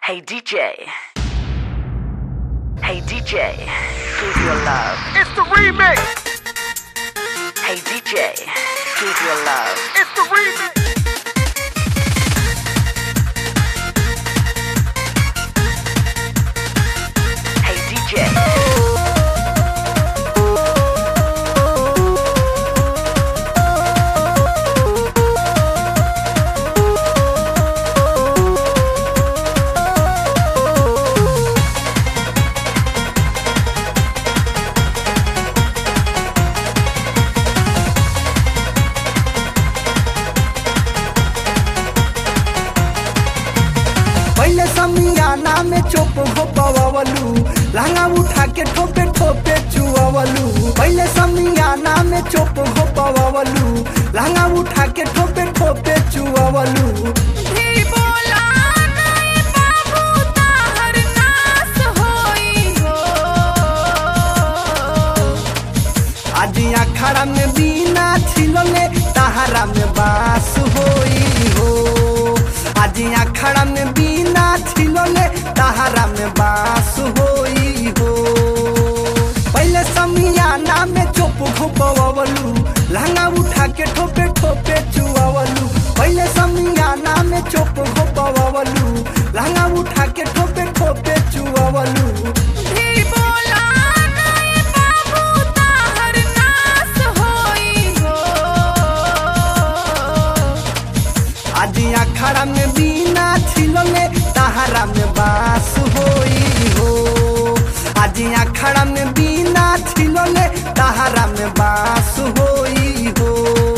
Hey DJ. Hey DJ. Give your love. It's the remix. Hey DJ. Give your love. It's the remix. Hey DJ. पहले समियाना में चोप हो पवलू लहंगा उठा के ठोपे ठोपे चुअवलू पहले समियाना में चोप हो पवलू लहंगा उठा के ठोपे ठोपे चुअवलू भी बोला नहीं बाबू ताहर नास होई हो आज अखाड़ा में बीना छिलले तहारा में बास होई हो आज अखाड़ा में बीना छिलले तहारा में बास होई हो पहले समियाना में चोप घुपवलू लहंगा उठा के ठोपे ठोपे चुअवलू पहले समियाना में चोप घुपवलू लहंगा उठा के ठोपे ठोपे चुअवलू भी बोला नहीं बाबू ताहर नास होई हो आज अखाड़ा में बीना छिलले तहारा में बास होई हो आज अखाड़ा में बीना छिलले तहारा में बास होई हो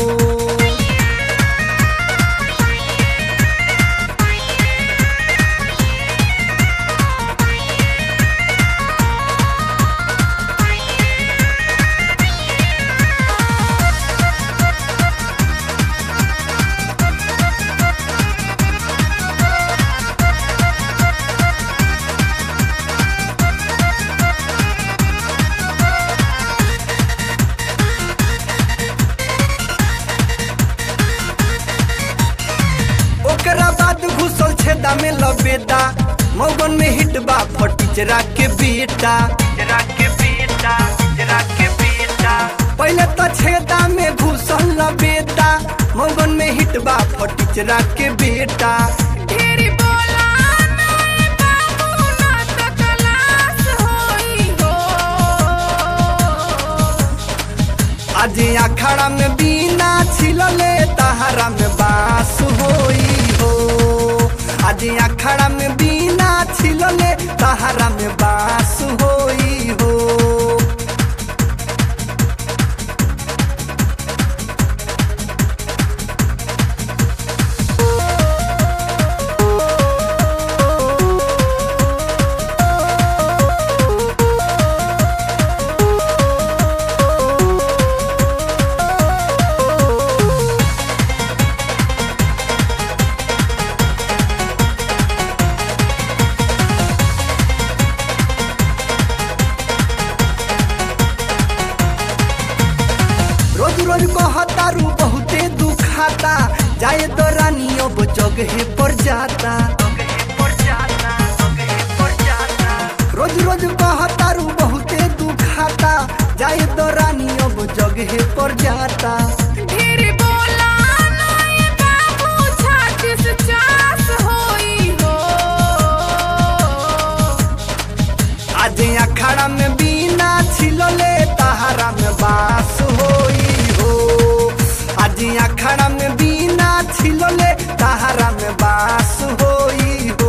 ओकरा बाद घुसल छेदा में लबेदा मौगन में हिट बा फटीचरा के बेटा चरा के बेटा चरा के बेटा पहले तो छेदा में घुसल लबेदा मौगन में हिट बा फटीचरा के बेटा ढेरी बोला नहीं बाबू ना तो कलास होई हो आज अखाड़ा में बीना छिलले तहारा में बास होई हो आज अखाड़ा में बीना छिलले तहारा में बास होई हो रोज रोज कहतारू बहुते दुखाता जाए तो रानियों वो जगहे पर जाता रोज रोज कहतारू बहुते दुखाता जाए तो रानियों वो जगहे पर जाता ढेरी बोला नहीं बाबू छातीस चास होई हो आज अखाड़ा में बीना छिलले तहारा में बास होई हो आज अखाड़ा में बीना छिलले तहारा में बास होई हो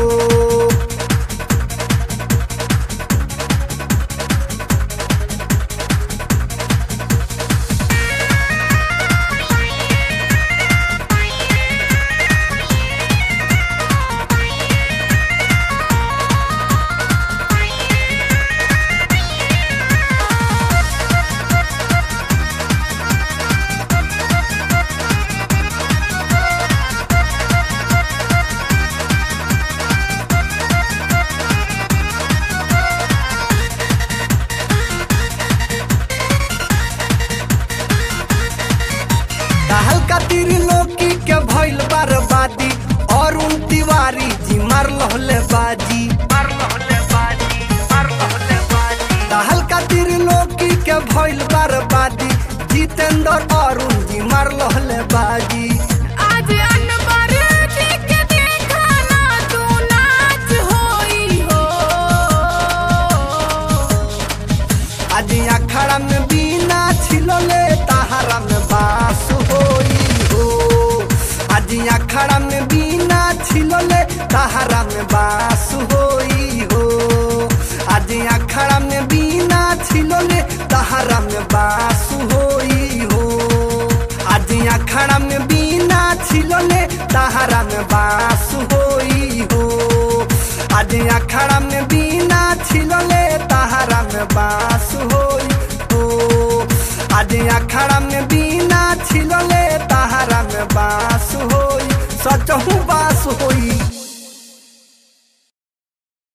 लहले बाजी मार लहले बाजी मार लहले बाजी दहल का त्रिलोकी के भइल बर्बादी जितेंद्र अरुण जी मार लहले बाजी आज अनवर जी के देखा ना तू नाच होई हो आज अखड़ा में बीना छिलले तहारा में बास होई हो आज अखड़ा में बीना छिलले तहारा में बास होई हो आज अखड़ा में बीना छिलले तहारा में बास होई हो आज अखड़ा में बीना छिलले तहारा में बास होई हो आज अखड़ा में बीना छिलले तहारा में बास होई हो आज अखड़ा में बीना छिलले तहारा में बास होई सचहु बास होई